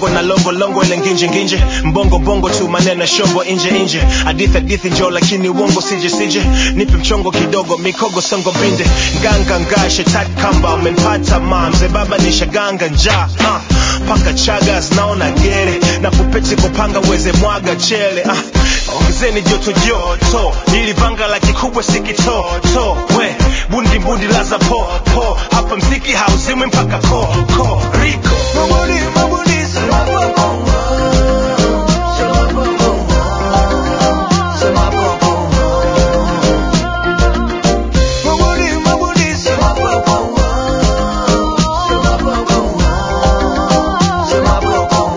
bongo na longo longo ile nginje nginje mbongo bongo tu maneno shombo inje inje hadithi hadithi njo lakini uongo sije sije nipe mchongo kidogo mikogo songo binde nganga nga shetani kamba umenipata ma mzee baba nishaganga njaa uh, paka chagas naona gere na pupeti kupanga uweze mwaga chele uh, ongezeni joto joto ili vanga la kikubwa sikitoto we bundi bundi laza po po hapa mziki hauzimwi mpaka ko ko riko mabudi mabudi sema bongo sema bongo sema bongo mabudi mabudi sema bongo sema bongo sema bongo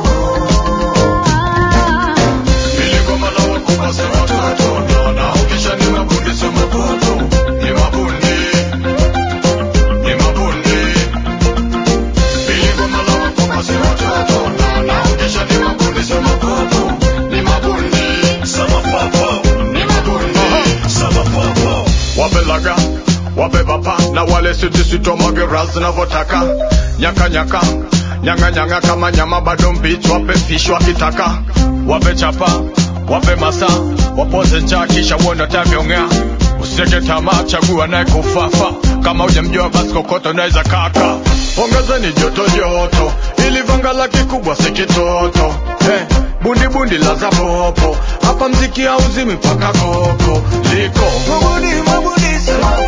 Niligoma la wakubwa sema watoto na ukisha ni mabundi sema popo ni mabundi ni mabundi Niligoma la wakubwa sema watoto na ukisha ni mabundi sema popo ni mabundi sema popo ni mabundi sema popo wapelaga wapepapa na wale sitisitomageras zinavyotaka nyaka nyaka nyanga nyanga kama nyama bado mbichi wape fish wakitaka wape chapa wape masa wapoze njaa kisha uone tavyongea usiteke tamaa chagua naye kufafa kama hujamjua basi kokoto naweza kaka ongezeni joto joto ili vanga la kikubwa si kitoto hey, bundi bundi la za popo hapa mziki hauzimi mpaka koko liko mabudi mabudi sema